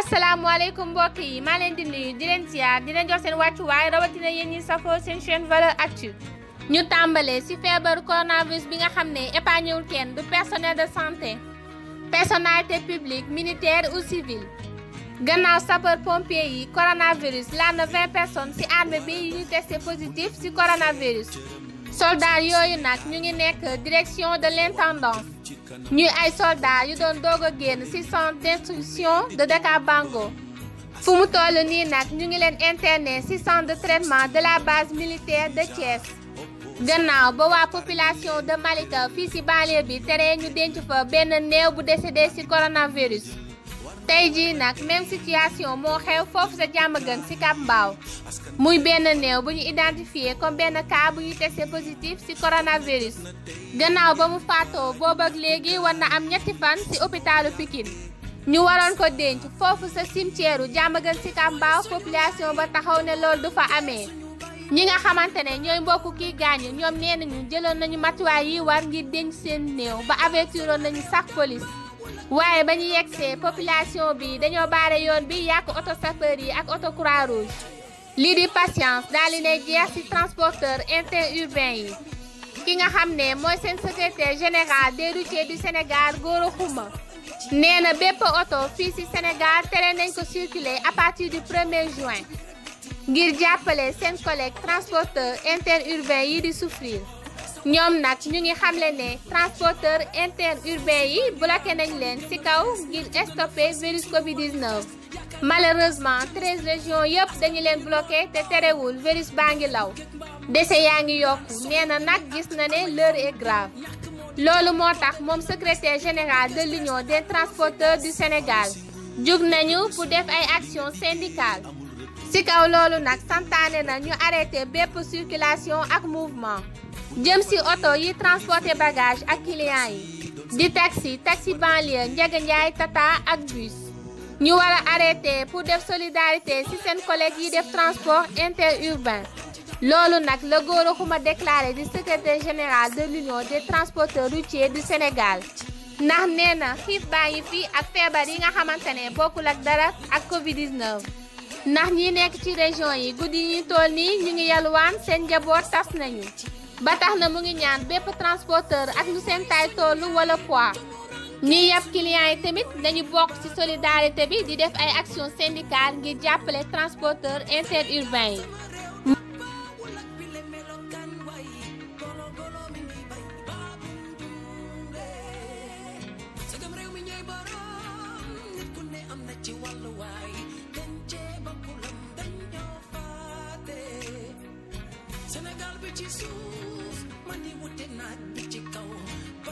asalaamaaleykum mbokk yi maa leen di nuyu di leen ziar di leen jox seen wàccuwaay rawatina yéen ñi safoo seen chaîne valeur actu ñu tàmbalee ci feebaru coronavirus bi nga xam ne épargné wul kenn du personnel de santé personnalité publique militaire ou civile gannaaw sapeur pompier yi coronavirus laal na 20 personnes ci armée bi yu ñu testé positif ci coronavirus soldats yooyu nag ñu ngi nekk direction de l'intendance ñuy ay soldats yu doon doog a génn ci centre d'instruction de Dakar Bango fu mu toll nii nag ñu ngi leen interné ci centre de traitement de la base militaire de Thiès gannaaw ba waa population de Malika fii ci banlieue bi tere ñu denc fa benn néew bu décédé ci coronavirus tey jii nag même situation moo xew foofu sa jàmm gën ci Cap Mbao muy benn néew bu ñu identifié comme benn cas bu ñu testé positif ci coronavirus gannaaw ba mu faatoo boobu ak léegi war na am ñetti fan ci hôpitalu Pikine ñu waroon ko denc foofu sa cimetière u jàmm gën ci Cap Mbao population ba taxaw ne loolu du fa amee ñi nga xamante ne ñooy mbokku kii gaañu ñoom nee nañu jëloon nañu matuwaay yi war ngir denc seen néew ba avertiroon nañu sax police waaye ba ñu yegsee population bi dañoo baare yoon bi yàq oto sapeur yi ak oto croix rouge lii di patience daal di lay jeex ci transporteur interurbain yi ki nga xam ne mooy seen secrétaire général des routiers du Sénégal Gora Khouma nee na bépp oto fii ci Sénégal tere nañ ko circuler à partir du 1er juin ngir jàppale seen collègue transporteur interurbain yi di souffrir ñoom nag ñu ngi xamle ne transporteur interurbain yi bloqué nañ leen ci kaw ngir stopper virus Covid 19. malheureusement treize régions yëpp dañu leen bloqué te terewul virus baa ngi law dese yaa ngi yokku nee na nag gis na ne l'heure est grave loolu moo tax moom secrétaire général de l'union des transporteurs du Sénégal jug nañu pour def ay actions syndicales ci kaw loolu nag santaane na ñu arrêté bépp circulation ak mouvement jëm ci oto yi transporté bagage ak clients yi di taxi taxi banlieue Ndiaga Ndiaye Tata ak bus ñu war a arrêté pour def solidarité ci seen collègues yi def transport interurbain loolu nag la Gora Khouma déclaré di secrétaire général de l'union des transporteurs routiers du Sénégal ndax nee na xiif baa ngi fi ak feebar yi nga xamante ne bokkul ak dara ak Covid 19. ndax ñi nekk ci région yi guddi yi ñu toll nii ñu ngi yalwaan seen njaboot tas nañu ba tax na mu ngi ñaan bépp transporteur ak lu seen taay tollu wala poids ñi yàpp clients yi tamit dañu bokk ci solidarité bi di def ay actions syndicales ngir jàppale transporteur interurbain yi. Sénégal bi ci suuf man di wute naaj bi ci kaw